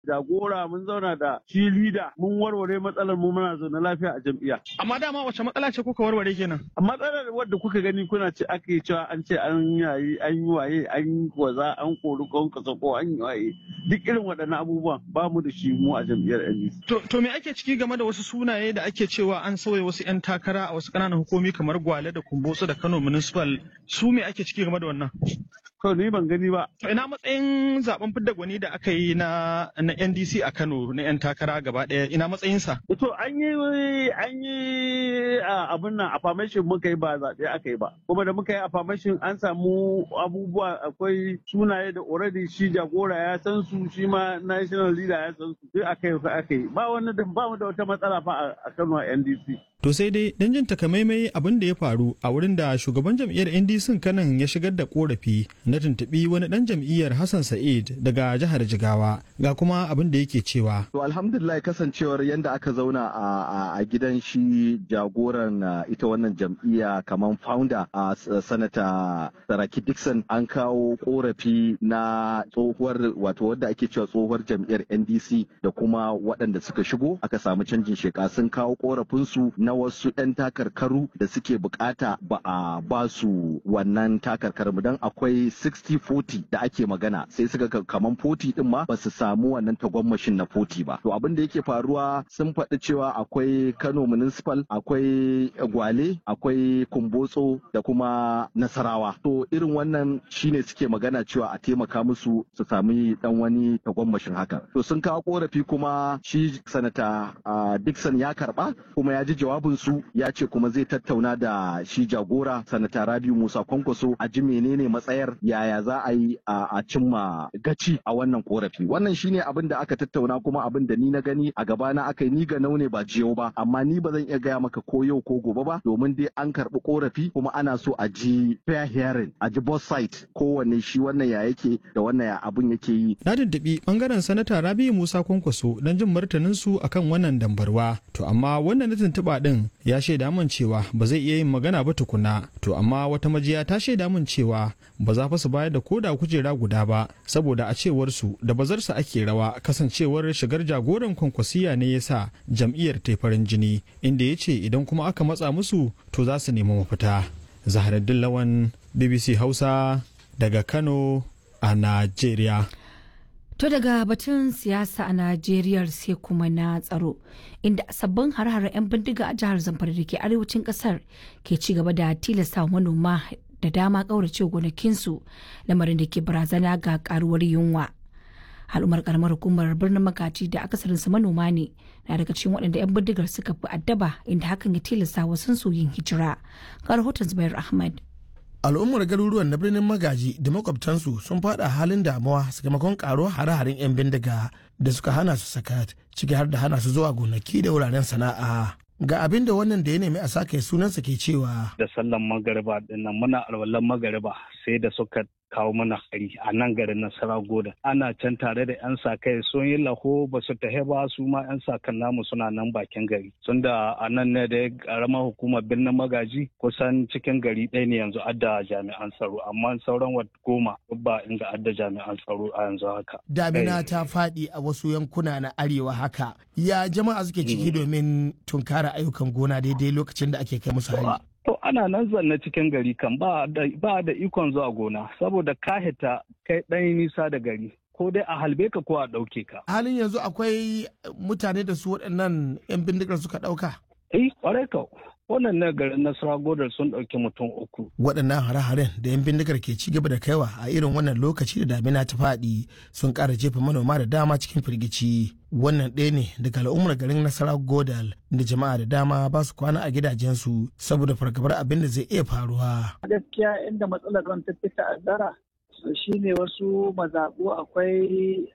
jagora mun zauna da shi lida mun warware matsalar mu muna zaune lafiya a jam'iyya. Amma dama wace matsala ce kuka warware kenan? Matsalar wadda kuka gani kuna ce ake cewa an ce an yayi an yi waye an yi kwaza an kori kon kasa ko an yi waye duk irin waɗannan abubuwan ba mu da shi mu a jam'iyyar NDC. To, to me ake ciki game da wasu sunaye da ake cewa an sauya wasu 'yan takara a wasu ƙananan hukumi kamar Gwale da Kumbotso da Kano Municipal su me ake ciki game da wannan? To ni ban gani ba. To ina matsayin zaben fidda gwani da aka yi na na NDC a Kano na 'yan takara gaba ɗaya ina matsayinsa? To an yi an yi abin nan affirmation muka yi ba zaɓe aka yi ba. Kuma da muka yi affirmation an samu abubuwa akwai sunaye da already shi jagora ya san su shi ma national leader ya san su duk aka yi aka yi ba wani da ba mu da wata matsala fa a Kano a NDC. To sai dai dan jin takamaimai abin da ya faru a wurin da shugaban jam'iyyar NDC kanan ya shigar da korafi na tuntuɓi wani dan jam'iyyar Hassan Sa'id daga jihar Jigawa ga kuma abin da yake cewa. To alhamdulillah kasancewar yadda aka zauna a gidan shi jagoran ita wannan jam'iyya kamar founder a sanata Saraki Dixon an kawo korafi na tsohuwar wato wadda ake cewa tsohuwar jam'iyyar NDC da kuma waɗanda suka shigo aka samu canjin sheka sun kawo korafinsu na wasu 'yan takarkaru da suke bukata ba a ba su wannan takarkaru don akwai 60-40 da ake magana sai suka kaman 40 din ma ba su samu wannan tagwammashin na 40 ba to abin da yake faruwa sun faɗi cewa akwai kano municipal akwai gwale akwai kumbotso da kuma nasarawa to irin wannan shine suke magana cewa a taimaka musu su sami dan wani tagwammashin haka to sun kawo korafi kuma shi sanata dixon ya karba kuma ya ji jawabin su ya ce kuma zai tattauna da shi jagora sanata rabiu musa kwankwaso a ji menene matsayar yaya za a yi a cimma gaci a wannan korafi wannan shine abin da aka tattauna kuma abin da ni na gani a gabana aka yi ni ga naune ba jiyo ba amma ni ba zan iya gaya maka ko yau ko gobe ba domin dai an karbi korafi kuma ana so a ji fair hearing a ji both side kowanne shi wannan ya yake da wannan ya abin yake yi na tuntuɓi bangaren sanata rabiu musa kwankwaso don jin martanin su akan wannan dambarwa to amma wannan na tuntuɓa din ya shaida min cewa ba zai iya yin magana ba tukuna to amma wata majiya ta shaida min cewa ba za fa su bayar da koda kujera guda ba saboda a cewar su da bazarsa ake rawa kasancewar shigar jagoran kwankwasiya ne yasa jam'iyyar ta farin jini inda ya ce idan kuma aka matsa musu to za su nemi mafita zaharaddin lawan bbc hausa daga kano a najeriya To daga batun siyasa a Najeriya sai kuma na tsaro, inda sabbin har-haren 'yan bindiga a jihar Zamfara da ke arewacin kasar ke ci gaba da tilasta manoma da dama ƙaurace gonakinsu lamarin da ke barazana ga karuwar yunwa. Al'ummar karamar hukumar birnin magaji da akasarinsu manoma ne na daga cikin waɗanda 'yan bindigar suka fi addaba inda hakan ya tilasta wasu yin hijira. Ga rahoton Zubair Ahmad. al'ummar garuruwan na birnin magaji da makwabtansu sun fada halin damuwa sakamakon karo hare-haren 'yan bindiga da suka hana su sakat ciki har da hana su zuwa gonaki da wuraren sana'a ga abin da wannan da ya nemi a sake sunansa ke cewa da sallan magariba dinnan muna alwalan magariba sai da suka kawo mana hari a nan garin nasara goda ana can tare da yan sa kai sun yi laho ba su tahe ba su ma yan sa kan namu suna nan bakin gari sun da a nan ne da karamar hukumar birnin magaji kusan cikin gari ɗaya ne yanzu adda jami'an tsaro amma sauran wat goma ba inda adda jami'an tsaro a yanzu haka damina ta faɗi a wasu yankuna na arewa haka ya jama'a suke ciki domin tunkara ayyukan gona daidai lokacin da ake kai musu hari To ana nan zanne cikin gari kan ba da ikon zuwa gona saboda ka hita kai ɗan nisa da gari ko dai a halbe ka ko a ɗauke ka. Halin yanzu akwai mutane da su waɗannan 'yan bindigar suka ɗauka? Eh, ƙwarai ka. Wannan na garin Nasara Godar sun ɗauki mutum uku. Waɗannan hare-haren da 'yan bindigar ke ci gaba da kaiwa a irin wannan lokaci da damina ta faɗi sun ƙara jefa manoma da dama cikin firgici. Wannan ɗaya ne daga al'ummar garin Nasara Godal da jama'a da dama ba su kwana a gidajensu saboda fargabar abin da zai iya faruwa. Gaskiya inda matsalar ruwan ta fi ta'azzara shine wasu mazaɓu akwai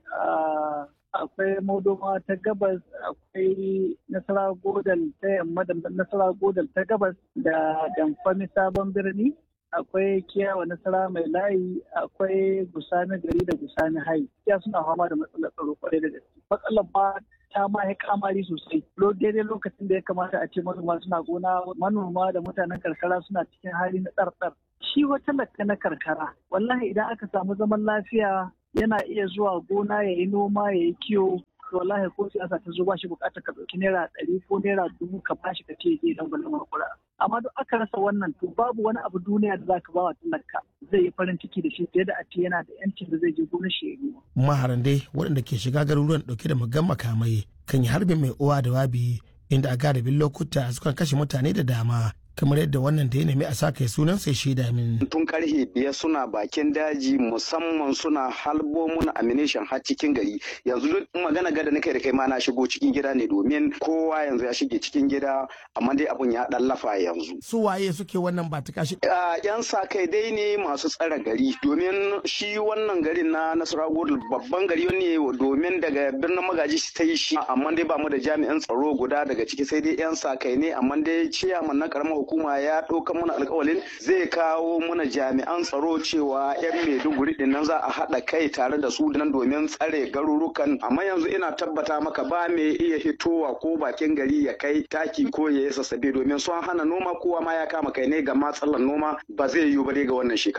akwai modoma ta gabas akwai nasara godal ta yamma da nasara godal ta gabas da damfami sabon birni akwai kiyawa nasara mai layi akwai gusani gari da gusani hai ya suna fama da matsalar tsaro kwarai da gaske matsalar ba ta ma ya kamari sosai daidai lokacin da ya kamata a ce manoma suna gona manoma da mutanen karkara suna cikin hali na tsartsar shi wata lakka na karkara wallahi idan aka samu zaman lafiya yana iya zuwa gona ya yi noma ya yi kiwo wallahi ko siyasa ta zo ba shi bukatar ka ɗauki naira ɗari ko naira dubu ka bashi ka ce zai dan gwalin makura amma duk aka rasa wannan to babu wani abu duniya da zaka ba wa talaka zai yi farin ciki da shi fiye da a ce yana da yancin da zai je gonar shi ya maharan dai waɗanda ke shiga garuruwan ɗauke da magan makamai kan yi harbin mai uwa da wabi inda a galibin lokuta sukan kashe mutane da dama kamar yadda wannan da ya nemi a sa kai sunan sai shaida min. Tun karfe biyar suna bakin daji musamman suna halbo mun amination har cikin gari yanzu duk magana gada nake da kai ma na shigo cikin gida ne domin kowa yanzu ya shige cikin gida amma dai abun ya dan lafa yanzu. Su waye suke wannan ba ta kashi? Yan sa kai dai ne masu tsare gari domin shi wannan garin na Nasarawa babban gari ne domin daga birnin magaji ta yi shi amma dai ba mu da jami'an tsaro guda daga ciki sai dai yan sa kai ne amma dai ciyaman na karamar hukuma ya ɗauka mana alkawalin zai kawo mana jami'an tsaro cewa 'yan maiduguri din nan za a haɗa kai tare da su nan domin tsare garurukan amma yanzu ina tabbata maka ba mai iya hitowa ko bakin gari ya kai taki ko ya yi sassabe domin sun hana noma kowa ma ya kama kai ne ga matsalar noma ba zai yiwu ba ga wannan shekara